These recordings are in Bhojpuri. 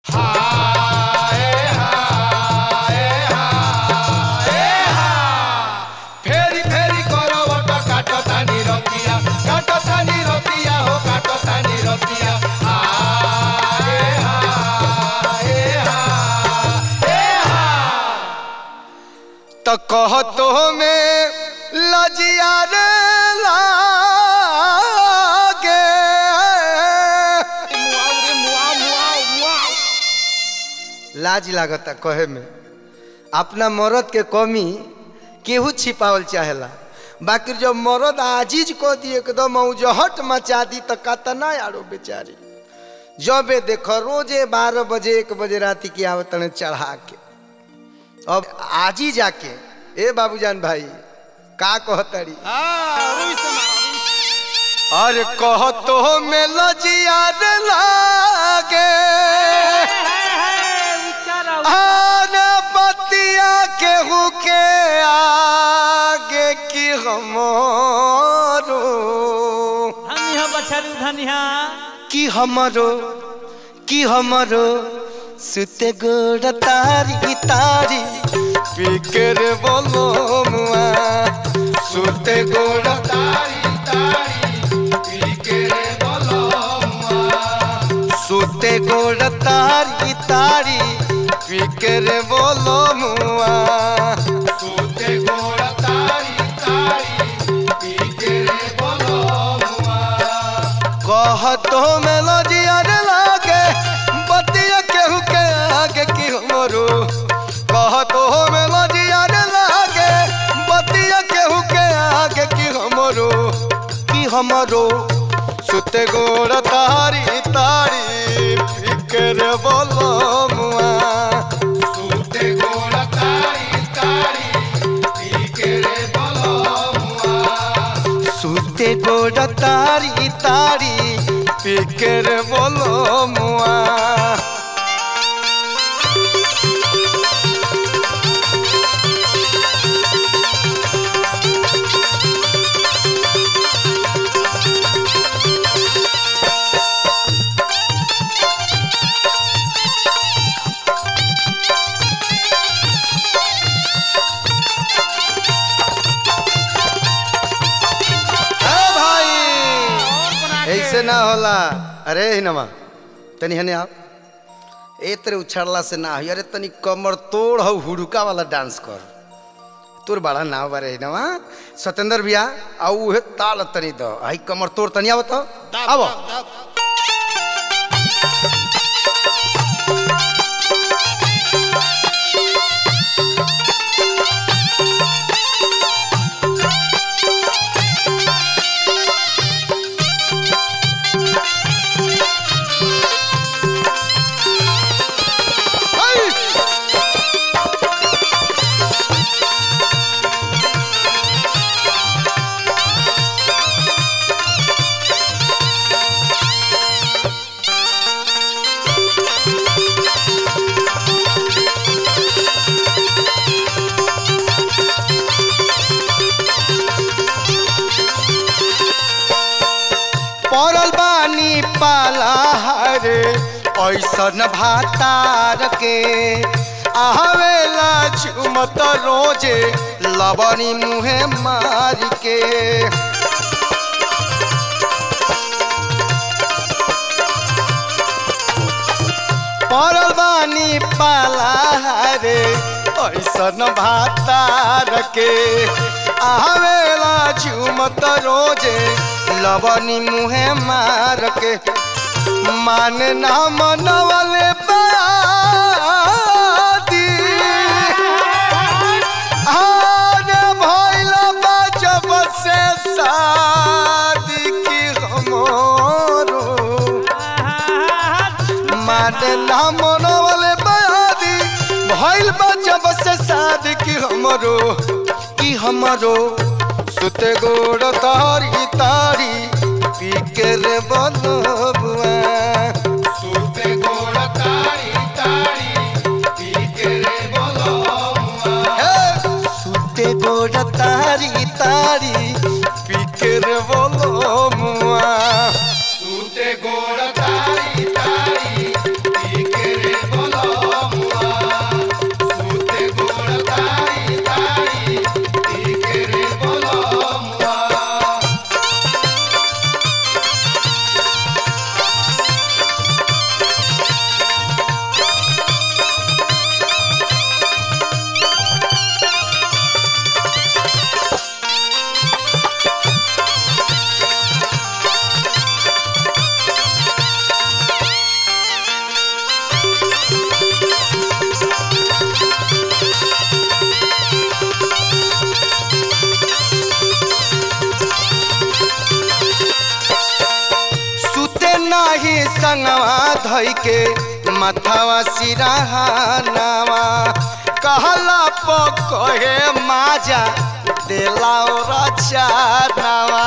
फेरी फेरी करवट काट तानी रतिया काट तानी रतिया हो काट तानी रतिया हाय हाय हाय तो कहतो में लजिया रे लागे लाज लागता कहे में अपना मरद के कमी केहू छिपावल चाहेला बाकी जब मरद आजीज को दी एकदम औजहट मचा दी तो कतना यारो बेचारी जबे देखो रोजे बारह बजे एक बजे रात की आवत चढ़ा के अब आजी जाके ए बाबूजान भाई का कहतड़ी अरे कहतो में लजिया रे लागे आने बतिया केहू के आगे की हमारो धनिया बछरू धनिया की हमारो की हमारो सुते गोड़ तारी तारी पीकर बोलो मुआ सुते गोड़ तारी तारी पीकर बोलो मुआ सुते गोड़ तारी तारी पीकर बोलो मुआ सुते गोड़ तारी तारी पीकर बोलो कहतो में लजिया रे लागे बतिया केहू के आगे की हमरो कहतो में लजिया रे लागे बतिया केहू के आगे की हमरो की हमरो सुते गोड़ तारी तारी फिकर बोलो मुआ सुते गोड़ तारी तारी फिकर बोलो सुते गोड़ तारी तारी पीकर बोलो मुआ ए भाई ऐसे ना होला अरे हिनमा तनी हने आप ए तेरे उछाड़ला से ना हो अरे तनी कमर तोड़ हो हुड़का वाला डांस कर तोर बड़ा नाव बारे हिनमा सत्येंद्र भैया आउ उहे ताल तनी दो आई कमर तोड़ तनी आवत आवो पड़ल बानी पाला हरे ऐसन भातार के आवेला झुमत रोजे लबनी मुहे मार के पड़ल बानी पाला हरे ऐसन भातार के आवेला झुमत रोजे लबनी मुहे मार के मान ना मनवले बादी आने भइल बा जब से शादी की हमरो माने ना मनवले बादी भइल बा जब से शादी की हमरो की हमरो सुते गोड़ तारी तारी पी के रे बलबुआ सुते गोड़ तारी तारी पी के रे बलबुआ सुते गोड़ तारी तारी पी के रे बलबुआ सुते गोड़ तारी तारी पी के रे संगवा धई के मथवा सिरहानावा कहला प कहे माजा देला रचानावा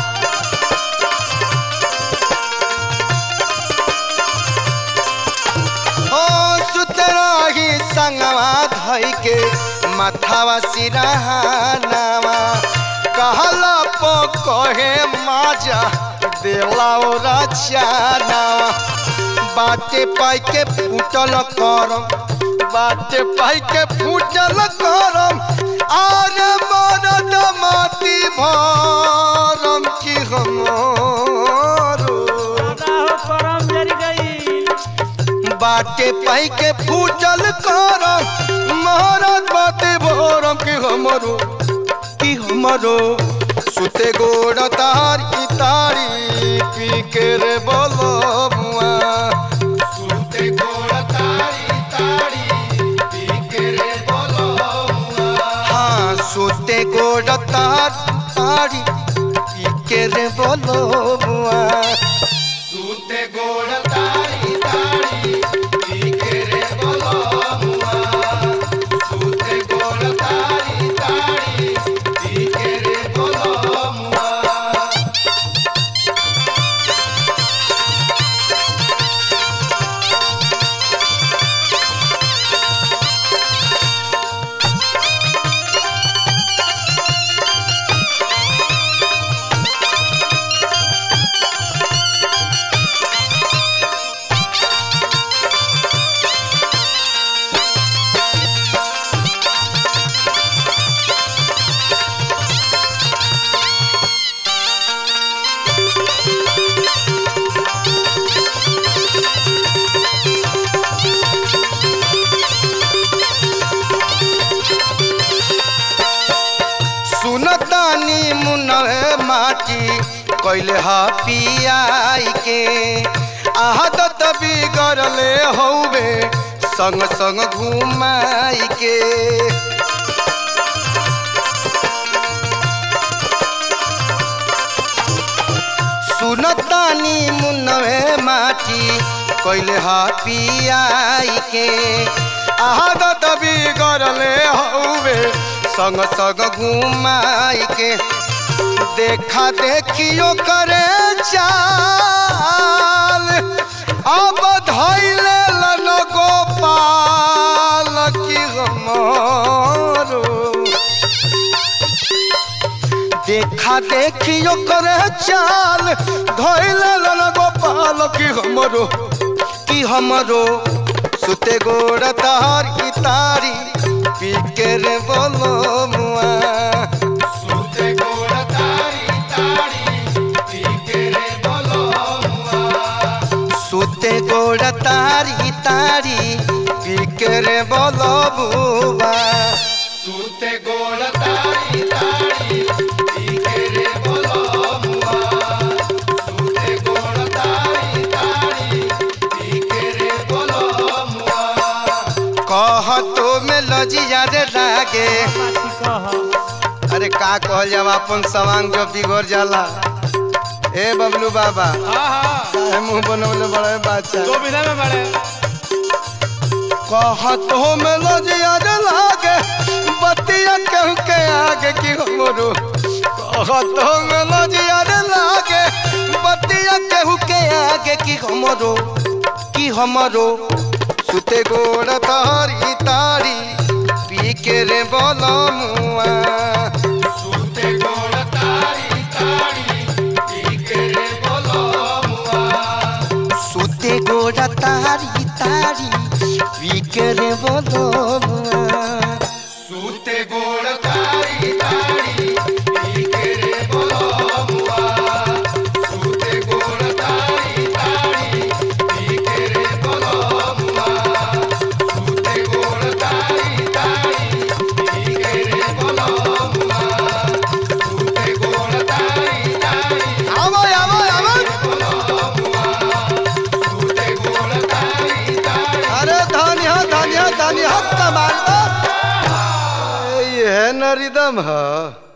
हो सुतरही संगवा धई के मथवा सिरहानावा कहला प कहे माजा देला रचानावा बाटे पाई के फूटल करम बाटे पाई के फूटल करम आरे मरद माती भरम की हमरो दादा हो करम जरी गई बाटे पाई के फूटल करम महाराज बाटे भरम की हमरो की हमरो सुते गोड़ तार की तारी पी के रे बोलो मुआ सुते गोड़ तारी तारी पी के रे बोलो मुआ हाँ सुते गोड़ तार तारी पी के रे बोलो मुआ सुते गोड़ तारी तारी पी के रे बोलो मुआ सुते गोड़ तारी तारी पी के रे बोलो मुआ सुनतानी मुनहे माटी कैले हा पियाई के आदत बिगड़ले हौबे संग संग घुमाई के सुनतानी मुनहे माटी कैले हा पियाई के आदत बिगड़ले हौबे संग संग घुमाई के देखा देखियो करे चाल अब धैले लन गोपाल की हमरो देखा देखियो करे चाल धैले लन गोपाल की हमरो की हमरो सुते गोड़ तार की तारी पी के रे बोलो मुआ सुते गोड़ तारी तारी पी के रे बोलो मुआ सुते गोड़ तारी तारी पी के रे बोलो बुआ सुते गोड़ तारी तारी पी के रे बोलो मुआ सुते गोड़ तारी तारी पी के रे बोलो मुआ कह तो में लजिया रे लागे पासी कह अरे का कहल जाब अपन सवांग जो बिगड़ जाला ए बबलू बाबा हाँ हाँ काहे मुंह बनवले बड़े बाचा दो बिना में बड़े कह तो में लजिया रे लागे बतिया कहूँ के आगे की हमरो कह तो में लजिया रे लागे बतिया कहूँ के आगे की हमरो की हमरो सुते गोड़ तारी तारी पी के रे बोलो मुआ सुते गोड़ तारी तारी पी के रे बोलो मुआ सुते गोड़ तारी तारी पी के रे बोलो मुआ सुते गोड़ तारी तारी पी के रे बोलो मुआ सुते गोड़ तारी तारी पी के रे बोलो मुआ सुते गोड़ तारी तारी पी के रे बोलो मुआ सुते गोड़ तारी तारी आवो आवो आवो सुते गोड़ तारी तारी अरे धनिया धनिया धनिया कमाल ये है न रिदम है